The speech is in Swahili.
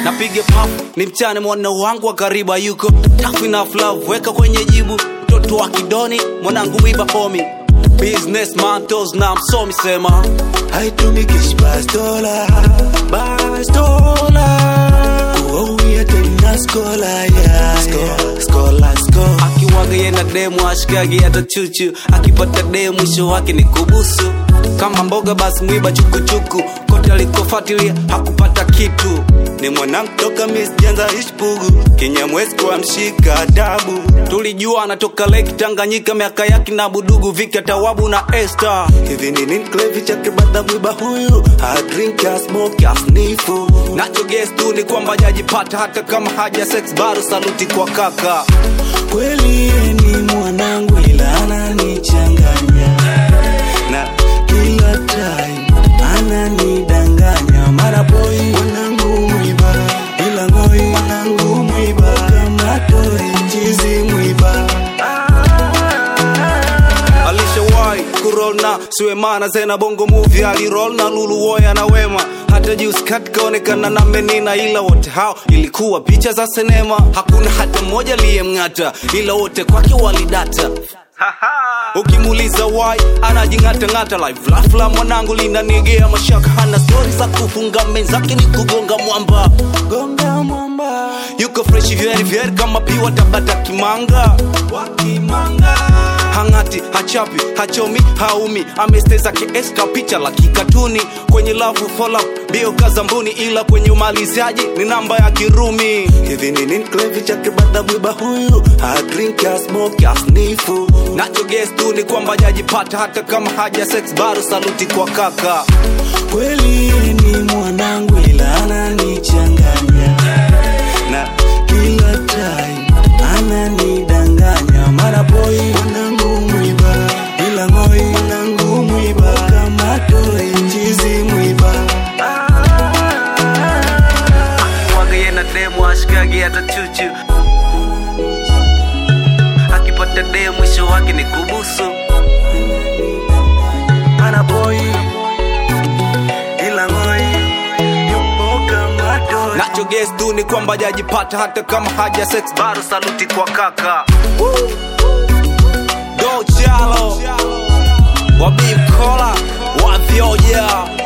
napiga paf ni mchane mwana wangu wa karibu hayuko tough enough love weka kwenye jibu mtoto wa kidoni mwanangu mwiba homi business mantos na msomi sema haitumikishi bastola bastola kuwauya tena skola ya skola sko akiwaga yena demu ashikagi hata chuchu akipata demu mwisho wake ni kubusu kama mboga basi mwiba chukuchuku kote alikofatilia hakupata kitu ni mwanangu toka misjanza ishpugu kinyamwezi kwa mshika adabu tulijua anatoka lake tanganyika miaka yake na budugu vika tawabu na esta hivi ni nini klevi chake bada mwiba huyu adrink asmoke asnifu nacho guess tu ni kwamba jajipata hata kama haja sex bado saluti kwa kaka kweli ni mwanangu ila ananichanganya na kila time ananidanganya mara boy mwanangu mwiba ila ngoi mwanangu mwiba kama toi chizi mwiba alishawahi kurol na suemana zena bongo movie alirol na lulu woya na wema hata juzi kaonekana na menina ila wote hao ilikuwa picha za sinema hakuna hata mmoja aliyemng'ata ila wote kwake walidata ukimuuliza wai anajing'atang'ata live lafla mwanangu linanigea mashaka hana stori za kufunga menzake ni kugonga mwamba gonga mwamba yuko freshi vyeri vyeri kama piwa tabata kimanga wakimanga hang'ati hachapi hachomi haumi amesteza kieska picha la kikatuni kwenye lavu follow bio kazambuni ila kwenye umaliziaji ni namba ya kirumi hivi ni nini klevi chake bada mwiba huyu adrink asmoke asnifu nacho guess tu ni kwamba jajipata hata kama haja sex bado saluti kwa kaka kweli ni mwanangu ila ananichanganya na kila time ananidanganya mara boy mwanangu mwiba ila ngoi mwanangu mwiba kama toi chizi mwiba waga yena demu ashikagi hata chuchu akipata demu mwisho wake ni kubusu mara boy ila ngoi yupo kama toi nacho guess tu ni kwamba jajipata hata kama haja sex bado saluti kwa kaka do chalo wabimkola wavyoja